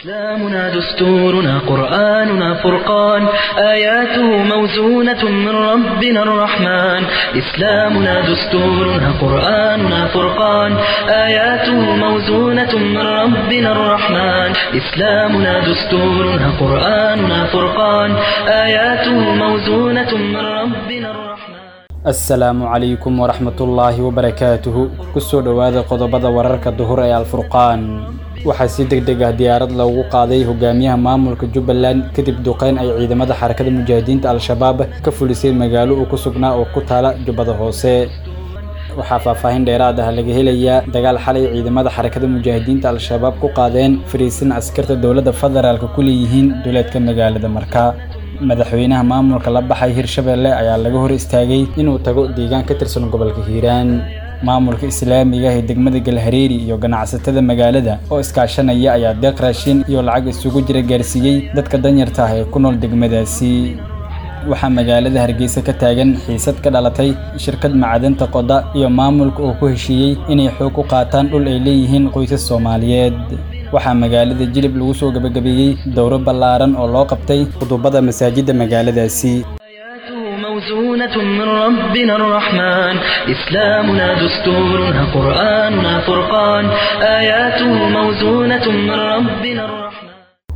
إسلامنا دستورنا قرآننا فرقان آياته موزونة من ربنا الرحمن إسلامنا دستورنا قرآننا فرقان آياته موزونة من ربنا الرحمن إسلامنا دستورنا قرآننا فرقان آياته موزونة من ربنا الرحمن asalaamu calaykum waraxmatullaahi wabarakaatuhu kusoo dhowaada qodobada wararka duhur ee alfurqaan waxaa si deg deg ah diyaarad loogu qaaday hogaamiyaha maamulka jubbaland kadib duqeyn ay ciidamada xarakada mujaahidiinta al-shabaab ka fulisay magaalo uu ku sugnaa oo ku taala jubbada hoose waxaa faahfaahin dheeraad ah laga helayaa dagaal xalay ciidamada xarakada mujaahidiinta al-shabaab ku qaadeen fariisin askarta dowladda federaalka ku leeyihiin duleedka magaalada marka madaxweynaha maamulka la baxay hirshabeelle ayaa laga hor istaagay inuu tago deegaan ka tirsan gobolka hiiraan maamulka islaamiga ee degmada galhareeri iyo ganacsatada magaalada oo iskaashanaya ayaa deeq raashin iyo lacag isugu jira gaarsiiyey dadka danyarta ah ee ku nool degmadaasi waxaa magaalada hargeysa ka taagan xiisad ka dhalatay shirkad macdanta qoda iyo maamulka oo ku heshiiyey inay xoog u qaataan dhul ay leeyihiin qoysas soomaaliyeed waxaa magaalada jilib lagu soo gebagabeeyey dowro ballaaran oo loo qabtay khudubada masaajidda magaaladaasi آياته موزونة من ربنا الرحمن إسلامنا دستورنا قرآننا فرقان آياته موزونة من ربنا الرحمن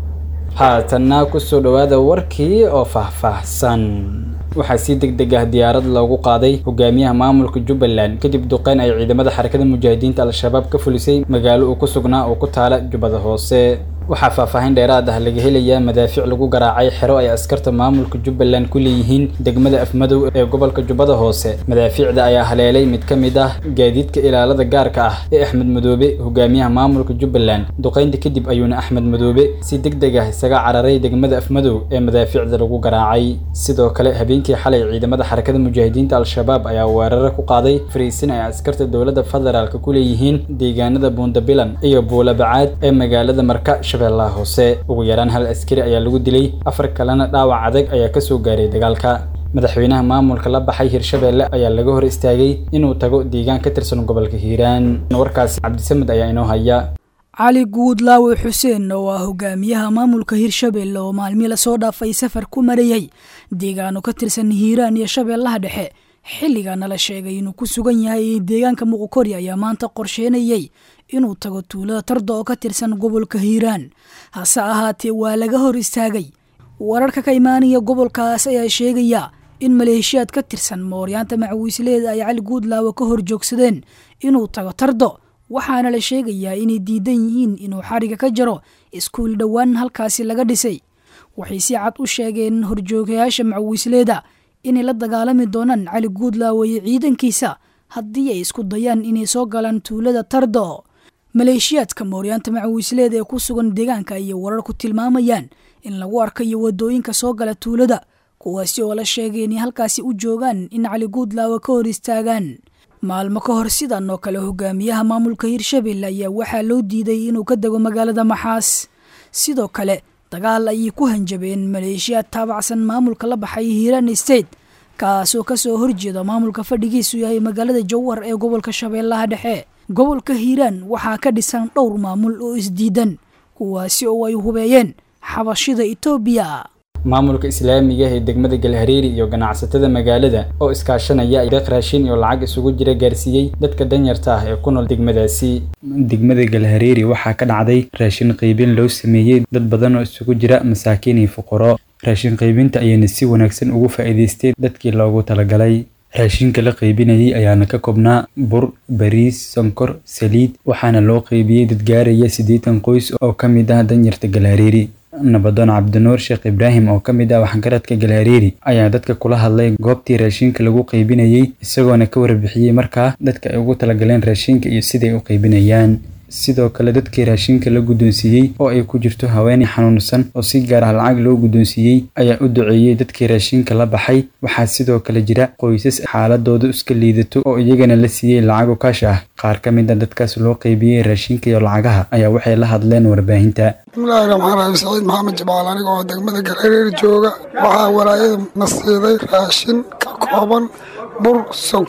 haatanna kusoo dhowaada warkii oo faahfaahsan waxaa si deg deg ah diyaarad loogu qaaday hogaamiyaha maamulka jubbaland kadib duqeyn ay ciidamada xarakada mujaahidiinta al-shabaab ka fulisay magaalo uu ku sugnaa oo ku taala jubbada hoose waxaa faahfaahin dheeraad ah laga helayaa madaafiic lagu garaacay xero ay askarta maamulka jubbaland ku leeyihiin degmada afmadow ee gobolka jubbada hoose madaafiicda ayaa haleelay mid ka mid ah gaadiidka ilaalada gaarka ah ee axmed madoobe hogaamiyaha maamulka jubbaland duqeynta kadib ayuuna axmed madoobe si deg deg ah isaga cararay degmada afmadow ee madaafiicda lagu garaacay sidoo kale habeenkii xalay ciidamada xarakada mujaahidiinta al-shabaab ayaa weeraro ku qaaday fariisin ay askarta dowladda federaalka ku leeyihiin deegaanada buundabilan iyo buulabacaad ee magaalada marka shabeellaha hoose ugu yaraan hal askari ayaa lagu dilay afar kalena dhaawac adag ayaa kasoo gaaray dagaalka madaxweynaha maamulka la baxay hirshabeelle ayaa laga hor istaagay inuu tago deegaan ka tirsan gobolka hiiraan warkaasi cabdisamed ayaa inoo haya cali guudlaawe xuseen oo ah hogaamiyaha maamulka hirshabeelle oo maalmii lasoo dhaafay safar ku marayay deegaano ka tirsan hiiraan iyo shabeellaha dhexe xilligaana la sheegay inuu ku sugan yahay deegaanka muqokori ayaa maanta qorsheynayay inuu tago tuulada tarda oo ka tirsan gobolka hiiraan hase ahaatee waa laga hor istaagay wararka ka imaanaya gobolkaas ayaa sheegaya in maleeshiyaad ka tirsan mooryaanta macawiisleeda ay cali guudlaawe ka hor joogsadeen inuu tago tardo waxaana la sheegayaa inay diidan yihiin inuu xariga ka jaro iskuul dhowaan halkaasi laga dhisay waxay si cad u sheegeen horjoogayaasha macawiisleeda inay la dagaalami doonaan cali guudlaawe iyo ciidankiisa haddii ay isku dayaan inay soo galaan tuulada tardo maleeshiyaadka mooryaanta macawiisleeda ee ku sugan deegaanka ayay warar ku tilmaamayaan in lagu arkayo wadooyinka soo gala tuulada kuwaasi oo la sheegay inay halkaasi u joogaan in cali guudlaawe ka hor istaagaan maalmo ka hor sidan oo kale hogaamiyaha maamulka hirshabelle ayaa waxaa loo diiday inuu ka dego magaalada maxaas sidoo kale dagaal ayay ku hanjabeen maleeshiyaad taabacsan maamulka la baxay hiiraan state kaasoo kasoo horjeeda maamulka fadhigiisu yahay magaalada jowhar ee gobolka shabeellaha dhexe gobolka hiiraan waxaa ka dhisan dhowr maamul oo isdiidan kuwaasi oo ay hubeeyeen xabashida etoobiya maamulka islaamiga ee degmada galhareeri iyo ganacsatada magaalada oo iskaashanaya deeq raashin iyo lacag isugu jira gaarsiiyey dadka danyarta ah ee ku nool degmadaasi degmada galhareeri waxaa ka dhacday raashin qaybin loo sameeyey dad badan oo isugu jira masaakiin iyo fuqaro raashin qaybinta ayayna si wanaagsan ugu faa'iidaysteen dadkii loogu talagalay raashinka la qaybinayay ayaana ka koobnaa bur bariis sonkor saliid waxaana loo qaybiyey dad gaaraya siddeetan qoys oo ka mid ah danyarta galhareeri nabadoon cabdinuur sheekh ibraahim oo ka mid ah waxgaradka galhareeri ayaa dadka kula hadlay goobtii raashinka lagu qaybinayey isagoona ka warbixiyey markaa dadka ay ugu talagaleen raashinka iyo siday u qaybinayaan sidoo kale dadkii raashinka la guddoonsiiyey oo ay ku jirto haweeney xanuunsan oo si gaar ah lacag loo guddoonsiiyey ayaa u duceeyey dadkii raashinka la baxay waxaa sidoo kale jira qoysas xaaladoodu iska liidato oo iyagana la siiyey lacago kaash ah qaar ka mid a dadkaas loo qaybiyey raashinka iyo lacagaha ayaa waxay la hadleen warbaahinta bismillaahi raxmaan raxiim saciid maxamed jamaal aniga oo degmada galhareer jooga waxaa walaayada na siiday raashin ka kooban bur sonkor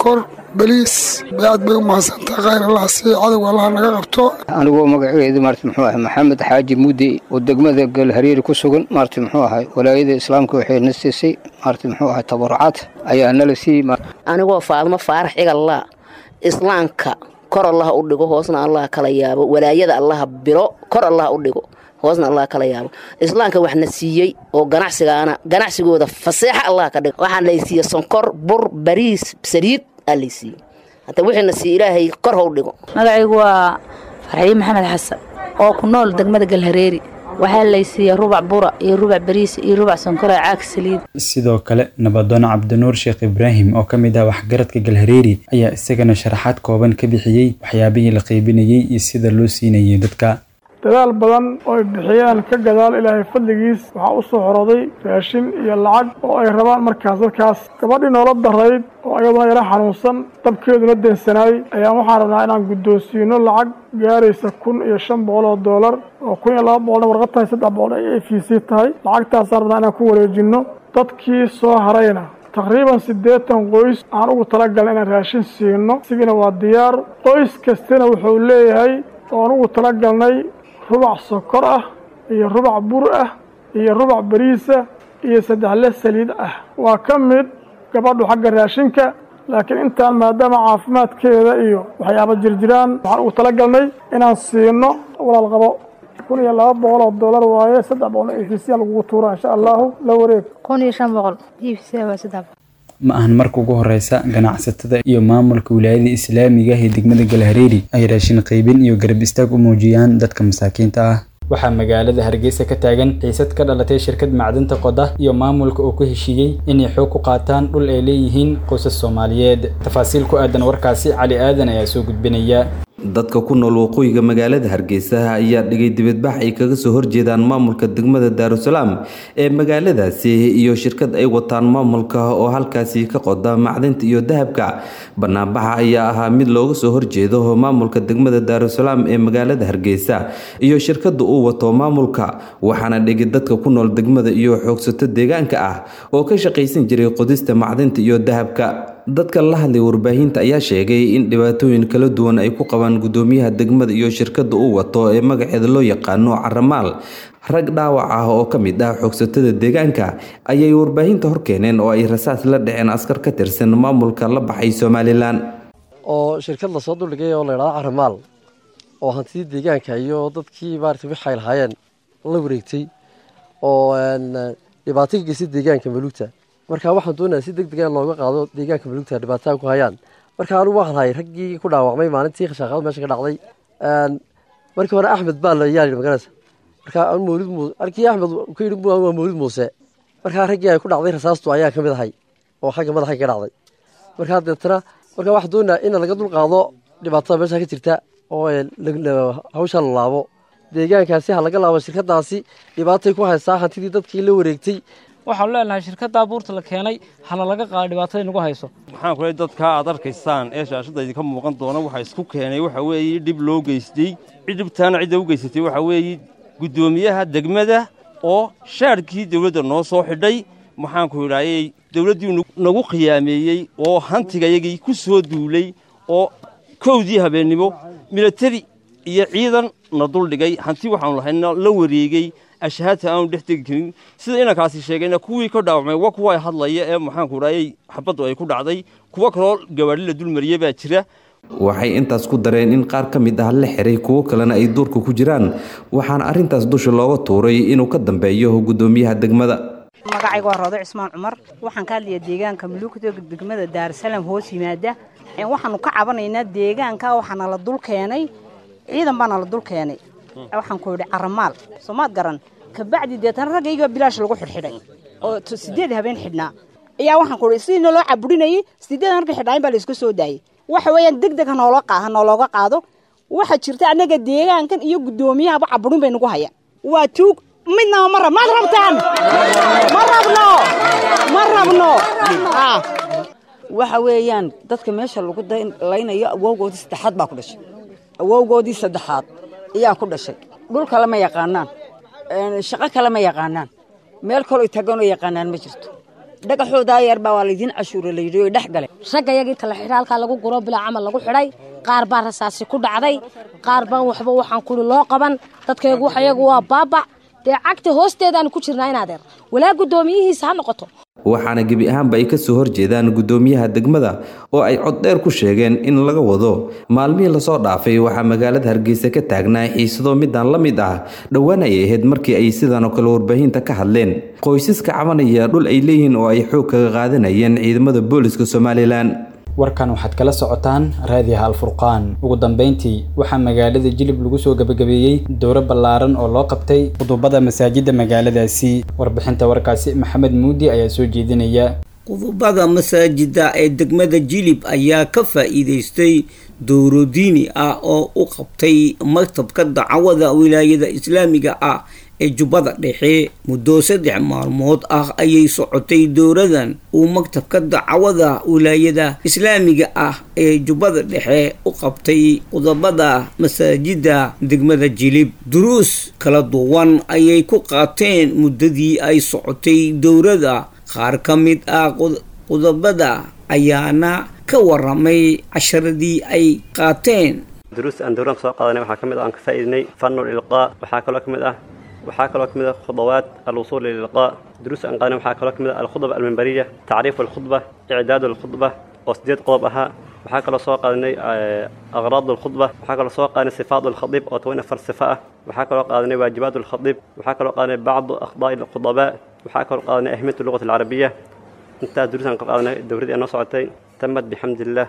beliis aad bay u mahadsantaha khayr allah sii cadowga allah naga qabto anigoo magaceedu maarta muxuu ahay maxamed xaaji muddi oo degmada galhariiri ku sugan maarta muxuu ahay walaayada islaamka waxay na siisay maarta muxuu ahay tabarucaad ayaa nala siiyey anigoo faadmo faarax cigalla islaamka kor allaha u dhigo hoosna allah kala yaabo walaayada allaha biro kor allaha u dhigo hoosna allah kala yaabo islaamka waxna siiyey oo ganacsigaana ganacsigooda faseexa allah ka dhigo waxaa laysiiye sonkor bur bariis saliid aa laysiiyey hata wixiina siiye ilaahay kor ha u dhigo magacaygu waa farxiye maxamed xasan oo ku nool degmada galhareeri waxaa laysiiyey rubac bura iyo rubac bariis iyo rubac sonkor ee caag saliid sidoo kale nabadoon cabdinuur sheekh ibraahim oo ka mid ah waxgaradka galhareeri ayaa isagana sharaxaad kooban ka bixiyey waxyaabihii la qaybinayey iyo sida loo siinayay dadka dadaal badan oo ay bixiyeen ka gadaal ilaahay fadligiis waxaa u soo xorooday raashin iyo lacag oo ay rabaan markaas dadkaas gabadhii noola darayd oo ayaduna yaro xanuunsan dabkeeduna deensanaayey ayaan waxaan rabnaa inaan guddoonsiino lacag gaaraysa kun iyo shan boqol oo doolar oo kun iyo laba boqolna warqad tahay saddex boqol ay a v c tahay lacagtaasaan rabnaa inaan ku wareejinno dadkii soo harayna taqriiban siddeetan qoys aan ugu talagalna inaan raashin siino isigina waa diyaar qoys kastana wuxuu leeyahay oan ugu talagalnay rubac sokor ah iyo rubac bur ah iyo rubac bariisa iyo saddexle saliid ah waa ka mid gabadhu xagga raashinka laakiin intaan maadaama caafimaadkeeda iyo waxyaaba jirjiraan waxaan ugu talagalnay inaan siino walaal qabo kun iyo laba boqol oo doolar waaye saddex boqol e v c lagugu tuura insha allahu la wareeg kun iyo shan boqol e v c waa saddex ma ahan marka ugu horeysa ganacsatada iyo maamulka wilaayada islaamiga ah ee degmada galhareeri ay raashin qaybin iyo garab istaag u muujiyaan dadka masaakiinta ah waxaa magaalada hargeysa ka taagan xiisad ka dhalatay shirkad macdinta qoda iyo maamulka oo ku heshiiyey inay xoog ku qaataan dhul ay leeyihiin qoysas soomaaliyeed tafaasiil ku aadan warkaasi cali aadan ayaa soo gudbinaya dadka ku nool waqooyiga magaalada hargeysa ayaa dhigay dibadbax ay kaga soo horjeedaan maamulka degmada daarusalaam ee magaaladaasi iyo shirkad ay wataan maamulka oo halkaasi ka qoda macdinta iyo dahabka banaanbaxa ayaa ahaa mid looga soo horjeedo maamulka degmada daarusalaam ee magaalada hargeysa iyo shirkada uu wato maamulka waxaana dhigay dadka ku nool degmada iyo xoogsato deegaanka ah oo ka shaqaysan jiray qodista macdinta iyo dahabka dadka la hadlay warbaahinta ayaa sheegay in dhibaatooyin kala duwan ay ku qabaan gudoomiyaha degmada iyo shirkada uu wato ee magaceeda loo yaqaano caramaal rag dhaawac ah oo ka mid ah xoogsatada deegaanka ayay warbaahinta horkeeneen oo ay rasaas la dhaceen askar ka tirsan maamulka la baxay somalilan oo shirkad lasoo duldhigay oo layidhahdo caramaal oo hantidii deegaanka iyo dadkii maarata wixi ay lahaayeen la wareegtay oo dhibaato ka geystay deegaanka maluugta marka waxaan doonayaa si deg dega looga qaado deegaanka maluugta dhibaatada ku hayaan marka anugu waan lahay raggii ku dhaawacmay maalintii khashaaqada meesha ka dhacday markii hore axmed baa la yaali magaraysa marka mawlid muuse arkii axmed ku yidhi waa mawlid muuse markaa raggii ay ku dhacday rasaastu ayaa ka mid ahay oo xagga madaxa ka dhacday markaa deetana marka waxaan doonayaa in laga dul qaado dhibaatada meesha ka jirta oo hawsha la laabo deegaankaasi ha laga laabo shirkadaasi dhibaatay ku haysaa hantidii dadkii la wareegtay waxaanu leenahay shirkaddaa buurta la keenay hana laga qaado dhibaatada nagu hayso maxaan ku leey dadkaa aad arkaysaan ee shaashadda idinka muuqan doona waxa isku keenay waxa weeye dhib loo geystay cidhibtaana cidda u geysatay waxa weeye guddoomiyaha degmada oo shaadhkii dawladda noo soo xidhay maxaanku idhaayey dawladdii nagu khiyaameeyey oo hantigayagii ku soo duulay oo kowdii habeennimo milatari iyo ciidan na duldhigay hanti waxaanu lahayna la wareegey ashhaadta aanu dhex tegi karin sida inankaasi sheegayna kuwii ka dhaawacmay waa kuwa ay hadlaya ee maxaanku idhaayey xabaddu ay ku dhacday kuwo kaloo gawaadhi la dulmariyey baa jira waxay intaas ku dareen in qaar ka mid ah la xiray kuwo kalena ay duurka ku jiraan waxaana arrintaas dusha looga tuuray inuu ka dambeeyo guddoomiyaha degmada magacayga waa roodo cismaan cumar waxaan ka hadlayaa deegaanka muluugta degmada daarusalaam hoos yimaada waxaanu ka cabanaynaa deegaanka waxaana la dul keenay ciidan baana la dul keenay waxaan ku yidhi caramaal soomaad garan kabacdi deetana raggayga bilaash lagu xidhxidhay oo sideed habeen xidhnaa ayaa waxaan ku yidhi sidii naloo caburinayay sideed markay xidhnaayin baa layska soo daayay waxa weeyaan deg deg hanoolo ha noolooga qaado waxaa jirta annaga deegaankan iyo guddoomiyahaba caburin bay nagu hayaan waa tuug midnaba ma rab maad rabtaan ma rabno ma rabno waxa weeyaan dadka meesha lagu laynayo awowgoodii saddexaad baa ku dhashay awowgoodii saddexaad ayaa ku dhashay dhul kale ma yaqaanaan shaqo kale ma yaqaanaan meel kaloo taganoo yaqaanaan ma jirto dhagaxoodaa yarbaa waa laydiin cashuura layidhi oy dhex galeen ragga yagii tala xidha halkaa lagu guro bilaa camal lagu xidhay qaar baa rasaasi ku dhacday qaar baan waxba waxaan kuli loo qaban dadkaygu wax iyagu waa baabac dee cagta hoosteedaanu ku jirnaa inaadeer walaa guddoomiyihiisa ha noqoto waxaana gebi ahaanba ay kasoo horjeedaan guddoomiyaha degmada oo ay cod dheer ku sheegeen in laga wado maalmihii lasoo dhaafay waxaa magaalada hargeysa ka taagnaa xiisado midaan la mid ah dhowaan ay ahayd markii ay sidan oo kale warbaahinta ka hadleen qoysaska cabanaya dhul ay leeyihiin oo ay xoog kaga qaadanayeen ciidamada booliska somalilan warkan waxaad kala socotaan raadiyaha alfurqaan ugu dambeyntii waxaa magaalada jilib lagu soo gabagabeeyey dowro ballaaran oo loo qabtay qudubada masaajidda magaaladaasi warbixinta warkaasi maxamed muudi ayaa soo jeedinaya qudubada masaajida ee degmada jilib ayaa ka faa'iidaystay dowro diini ah oo u qabtay maktabka dacwada wilaayada islaamiga ah ee jubbada dhexe muddo saddex maalmood ah ayay socotay dowradan uu maktabka dacwada wilaayada islaamiga ah ee jubbada dhexe u qabtay qodobada masaajida degmada jilib duruus kala duwan ayay ku qaateen muddadii ay socotay dowrada qaar ka mid ah qodobada ayaana ka waramay casharadii ay qaateen duruusta aan dowran soo qaadanay waxaa ka mid ah aan ka faa'iidnay fanul ilqaa waxaa kaloo ka mid ah waxaa kaloo ka mid ah khudawaat alwusuul lilqaa duruusta aan qaadanay waxaa kaloo ka mid ah alkhudba almimbariya tacriif alkhudba icdaad alkhudba oo sideed qodob ahaa waxaa kaloo soo qaadanay aqraad alkhudba waxaa kaloo soo qaadanay sifaat alkhadiib oo toban afar sifa ah waxaa kaloo qaadanay waajibaat alkhadiib waxaa kaloo qaadanay bacdu akhdaa alkhudabaa waxaa kaloo qaadanay ahmiyat lugat alcarabiya intaas duruusaan ka qaadanay dowradii aan noo socotay tamad bixamdillaah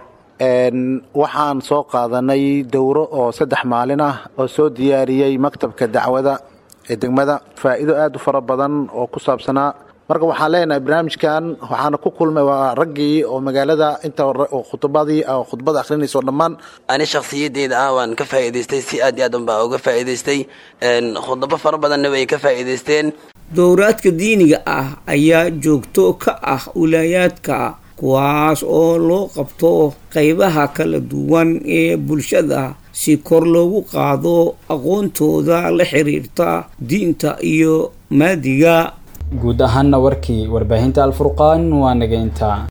waxaan soo qaadanay dowro oo saddex maalin ah oo soo diyaariyey maktabka dacwada ee degmada faa'iido aad u fara badan oo ku saabsanaa marka waxaan leenahay barnaamijkan waxaana ku kulmay waa raggii oo magaalada inta khudbadii khudbada akhrinayso dhammaan ani shakhsiyadeyda ah waan ka faa'iidaystay si aad iyo aad unbaa uga faa'iidaystay khudabo fara badanna way ka faa'iidaysteen dowraadka diiniga ah ayaa joogto ka ah wilaayaadka kuwaas oo loo qabto qaybaha kala duwan ee bulshada si kor loogu qaado aqoontooda la xiriirta diinta iyo maadiga guud ahaanna warkii warbaahinta alfurqaan waa nageynta